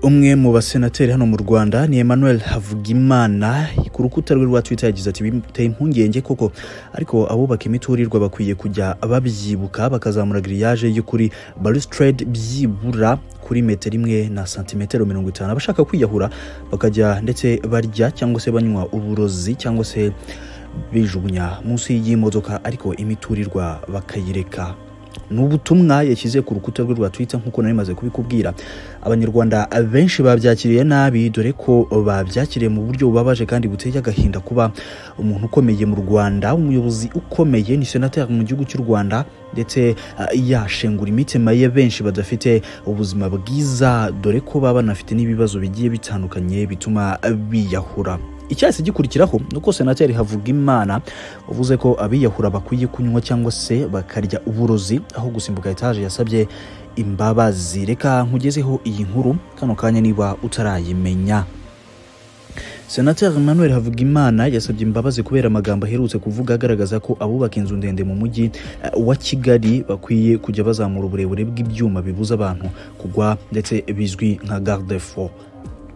umwe mu basenateri hano mu rwanda ni emmanuel havugimana ku rukuta rwe rwa twitter yagize ati biteye impungenge koko ariko abubaka imiturirwa bakwiye kujya babyibuka bakazamura giriyaje y'ukuri balustrade byibura kuri metero imwe na santimetero mirongo itanu abashaka kwiyahura bakajya ndetse barya cyangwa se banywa uburozi cyangwa se bijugunya munsi y'imodoka ariko imiturirwa bakayireka ni ubutumwa yashyize ku rukuta rwe rwa twitter nk'uko nari maze kubikubwira abanyarwanda benshi babyakiriye nabi dore ko babyakiriye mu buryo bubabaje kandi buteye agahinda kuba umuntu ukomeye mu rwanda umuyobozi ukomeye ni senateri mu gihugu cy'u rwanda ndetse ah, yashengura imitima ye benshi badafite ubuzima bwiza dore ko baba banafite n'ibibazo bigiye bitandukanye bituma biyahura icyahise gikurikiraho ni uko senateri havugimana wavuze ko abiyahura bakwiye kunywa cyangwa se bakarya uburozi aho gusimbuka etaje yasabye imbabazi reka nkugezeho iyi nkuru kano kanya niba utarayimenya senateri emmanuel havugimana yasabye imbabazi kubera amagambo aherutse kuvuga agaragaza ko abubaka inzu ndende mu mujyi eh, wa kigali bakwiye kujya bazamura uburebure bw'ibyuma bibuza abantu kugwa ndetse bizwi nka garde fo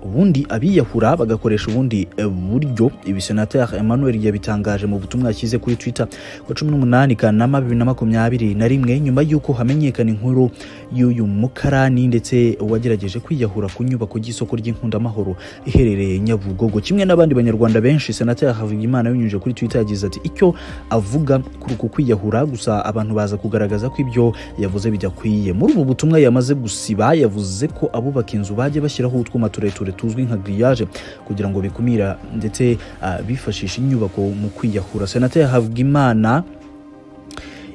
ubundi abiyahura bagakoresha ubundi eh, buryo ibi senateri emmanuel yabitangaje mu butumwa yashyize kuri twitter ku wa cumi n'umunani kanama bibiri na makumyabiri na rimwe nyuma y'uko hamenyekana inkuru y'uyu mukarani ndetse wagerageje kwiyahura ku nyubako y'isoko ry'inkundamahoro iherereye nyabugogo kimwe n'abandi banyarwanda benshi senateri havugimana binyujije kuri twitter yagize ati icyo avuga kuri uku kwiyahura gusa abantu baza kugaragaza ko ibyo yavuze bidakwiye muri ubu butumwa yamaze gusiba yavuze ko abubaka inzu bajye bashyiraho utwuma tureture tuzwi nka giriyaje kugira ngo bikumira ndetse ah, bifashishe inyubako mu kwiyahura senateri havugimana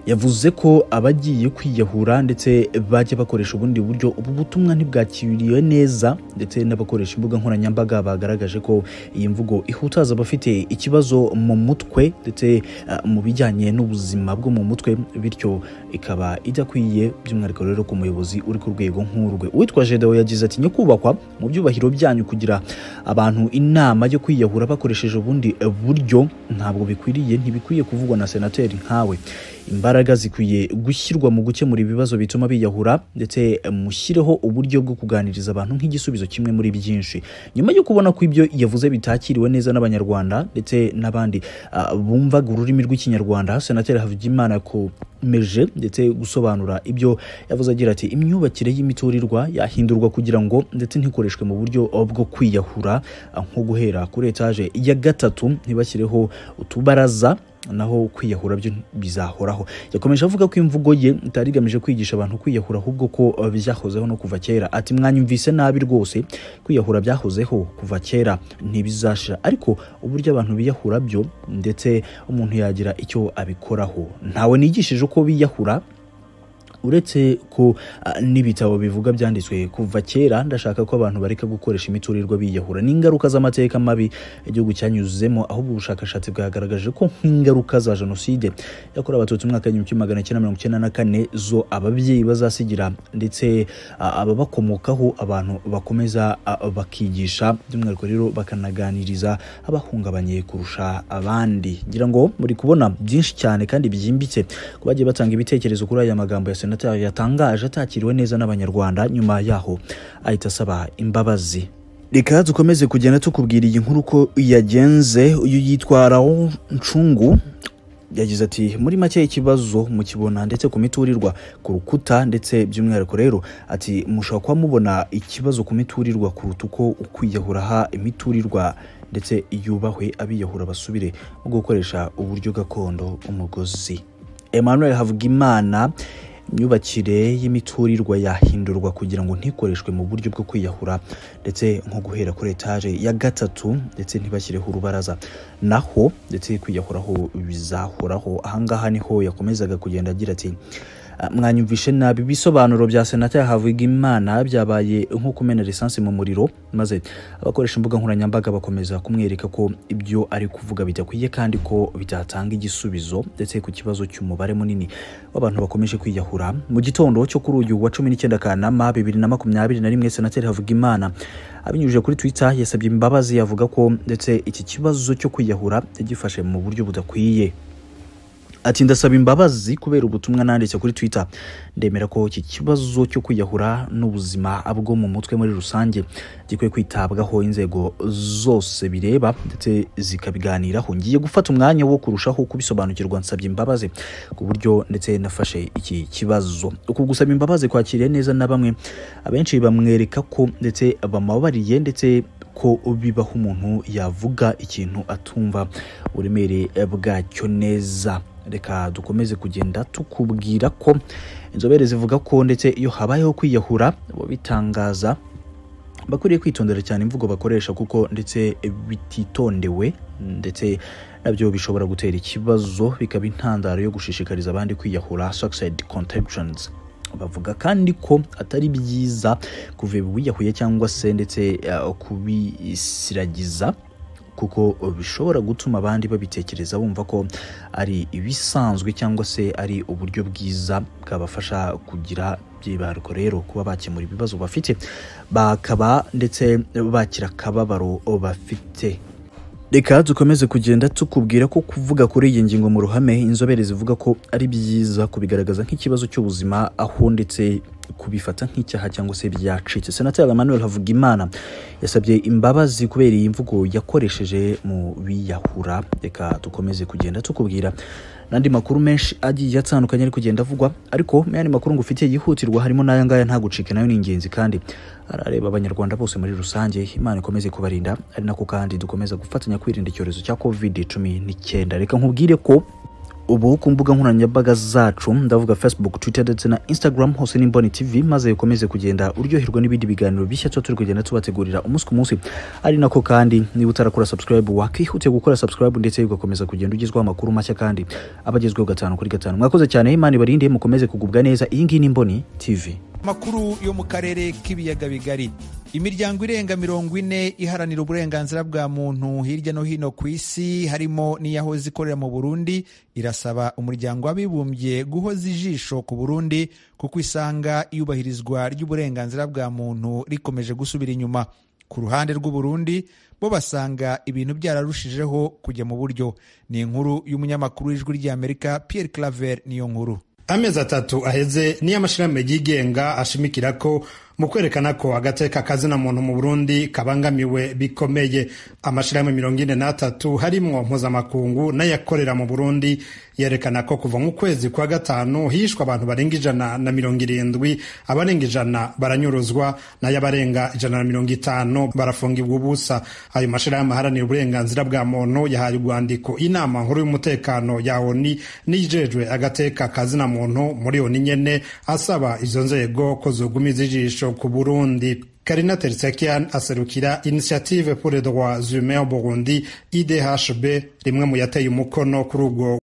yavuze ko abagiye kwiyahura ndetse bajya bakoresha ubundi buryo ubu butumwa ntibwakiriwe neza ndetse n'abakoresha imbuga nkoranyambaga bagaragaje ko iyi mvugo ihutaza abafite ikibazo mu mutwe ndetse ah, mu bijyanye n'ubuzima bwo mu mutwe bityo ikaba idakwiye by'umwihariko rero ku muyobozi uri ku rwego nk'urwe uwitwa jedewo yagize ati nyakubahwa mu byubahiro byanyu kugira abantu inama yo kwiyahura bakoresheje ubundi eh, buryo ntabwo bikwiriye ntibikwiye kuvugwa na senateri nkawe imbaraga zikwiye gushyirwa mu gukemura ibibazo bituma biyahura ndetse eh, mushyireho uburyo bwo kuganiriza abantu nk'igisubizo kimwe muri byinshi nyuma yo kubona ko ibyo yavuze bitakiriwe neza n'abanyarwanda ndetse n'abandi ah, bumvaga ururimi rw'ikinyarwanda senateri havugimana yakomeje ndetse gusobanura ibyo yavuze agira ati imyubakire y'imiturirwa yahindurwa kugira ngo ndetse ntikoreshwe mu buryo bwo kwiyahura ah, nko guhera kuri etaje ya gatatu ntibashyireho utubaraza naho kwiyahura byo bizahoraho yakomeje avuga ko imvugo ye itari igamije kwigisha abantu kwiyahura ahubwo ko eh, byahozeho no kuva kera ati mwanyumvise nabi rwose kwiyahura byahozeho kuva kera ntibizashira ariko uburyo abantu biyahura byo ndetse umuntu yagira icyo abikoraho ntawe nigishije uko biyahura uretse ko ah, n'ibitabo bivuga byanditswe kuva kera ndashaka ko abantu bareka gukoresha imiturirwa biyahura n'ingaruka z'amateka mabi igihugu cyanyuzemo ahubwo ubushakashatsi bwagaragaje ko nk'ingaruka za jenoside yakorewe abatutsi mu mwaka w'igihumbi kimwe magana cyenda mirongo icyenda na kane zo ababyeyi bazasigira ndetse ah, ababakomokaho abantu bakomeza ah, bakigisha by'umwihariko rero bakanaganiriza abahungabanye kurusha abandi ngira ngo muri kubona byinshi cyane kandi byimbitse ku bagiye batanga ibitekerezo kuri aya magambo ya senateri yatangaje atakiriwe neza n'abanyarwanda nyuma yaho ahita asaba imbabazi reka dukomeze kugenda tukubwira iyi nkuru uko yagenze uyu yitwa rawo ncungu yagize ati muri make ikibazo mukibona ndetse ku miturirwa ku rukuta ndetse by'umwihariko rero ati mushobora kuba mubona ikibazo ku miturirwa kuruta uko ukwiyahuraha imiturirwa ndetse yubahwe abiyahura basubire mu gukoresha uburyo gakondo umugozi emmanuel havugimana imyubakire y'imiturirwa yahindurwa kugira ngo ntikoreshwe mu buryo bwo kwiyahura ndetse nko guhera kuri etaje ya gatatu ndetse ntibashyireho urubaraza naho ndetse kwiyahuraho bizahoraho ahangaha niho yakomezaga kugenda agira ati "Ah, mwanyumvishe nabi ibisobanuro bya senateri havugimana byabaye nko kumena lisansi mu muriro maze abakoresha imbuga nkoranyambaga bakomeza kumwereka ko ibyo ari kuvuga bidakwiye kandi ko bitatanga igisubizo ndetse ku kibazo cy'umubare munini w'abantu bakomeje kwiyahura mu gitondo cyo kuri uyu wa cumi n'icyenda kanama bibiri na makumyabiri na rimwe senateri havugimana abinyujije kuri twitter yasabye imbabazi avuga ko ndetse iki kibazo cyo kwiyahura yagifashe mu buryo budakwiye ati ndasaba imbabazi kubera ubutumwa nanditse kuri twitter ndemera ko iki kibazo cyo kwiyahura n'ubuzima bwo mu mutwe muri rusange gikwiye kwitabwaho inzego zose bireba ndetse zikabiganiraho ngiye gufata umwanya wo kurushaho kubisobanukirwa nsabye imbabazi ku buryo ndetse nafashe iki kibazo uku gusaba imbabazi kwakiriye neza na bamwe abenshi bamwereka ko ndetse bamubabariye ndetse ko bibaho umuntu yavuga ikintu atumva uburemere bwacyo neza reka dukomeze kugenda tukubwira ko inzobere zivuga ko ndetse iyo habayeho kwiyahura bo bitangaza bakwiriye kwitondera cyane imvugo bakoresha kuko ndetse bititondewe ndetse nabyo bishobora gutera ikibazo bikaba intandaro yo gushishikariza abandi kwiyahura suicide contemptions bavuga kandi ko atari byiza kuva wiyahuye cyangwa se ndetse uh, kubisiragiza kuko bishobora gutuma abandi babitekereza bumva ko ari ibisanzwe cyangwa se ari uburyo bwiza bwabafasha kugira byibariko rero kuba bakemura ibibazo bafite bakaba ndetse bakira akababaro bafite reka dukomeze kugenda tukubwira ko kuvuga kuri iyi ngingo mu ruhame inzobere zivuga ko ari byiza kubigaragaza nk'ikibazo cy'ubuzima aho ndetse kubifata nk'icyaha cyangwa se byacitse senateri emmanuel havugimana yasabye imbabazi kubera iyi mvugo yakoresheje mu biyahura reka dukomeze kugenda tukubwira n'andi makuru menshi agiye atandukanye ari kugenda avugwa ariko mu yandi makuru ngufitiye yihutirwa harimo n'aya ngaya nta gucika nayo ni ingenzi kandi arareba abanyarwanda bose muri rusange imana ikomeze kubarinda ari nako kandi dukomeza gufatanya kwirinda icyorezo cya covid cumi n'icyenda reka nkubwire ko ubu ku mbuga nkoranyambaga zacu ndavuga facebook twitter ndetse na instagram hose ni mboni tv maze ukomeze kugenda uryoherwa n'ibindi biganiro bishya tuba turi kugenda tubategurira umunsi ku munsi ari nako kandi niba utarakora subscribe wakihutiye gukora subscribe ndetse ugakomeza kugenda ugezwaho amakuru mashya kandi aba agezweho gatanu kuri gatanu mwakoze cyane imana ibarinde mukomeze kugubwa neza iyi ngiyi ni mboni tv amakuru yo mu karere k'ibiyaga bigari imiryango irenga mirongo ine iharanira uburenganzira bwa muntu hirya no hino ku isi harimo n'iyahoze ikorera mu burundi irasaba umuryango w'abibumbye guhoza ijisho ku burundi kuko isanga iyubahirizwa ry'uburenganzira bwa muntu rikomeje gusubira inyuma ku ruhande rw'uburundi bo basanga ibintu byararushijeho kujya mu buryo ni inkuru y'umunyamakuru w'ijwi ry'amerika pierre claver niyo nkuru amezi atatu aheze niyo amashyirahamwe yigenga ashimikira ko mu kwerekana ko agateka kazina muntu mu burundi kabangamiwe bikomeye amashyirahamwe mirongo ine n'atatu harimwo mpuzamakungu n'ayakorera mu burundi yerekana ko kuva mu kwezi kwa gatanu hishwe abantu barenga ijana na mirongo irindwi abarenga ijana baranyuruzwa nayo abarenga ijana na mirongo itanu barafungirwa ubusa ayo mashyirahamwe aharanira uburenganzira bwa muntu yahaye urwandiko inama nkuru y'umutekano ya oni n'ijejwe agateka kazina muntu muri oni nyene asaba izo nzego ko zogumiza ijisho ku Burundi Karina Tertsakian aserukira Initiative pour les droits humains au Burundi IDHB rimwe mu yateye umukono kuri ubwo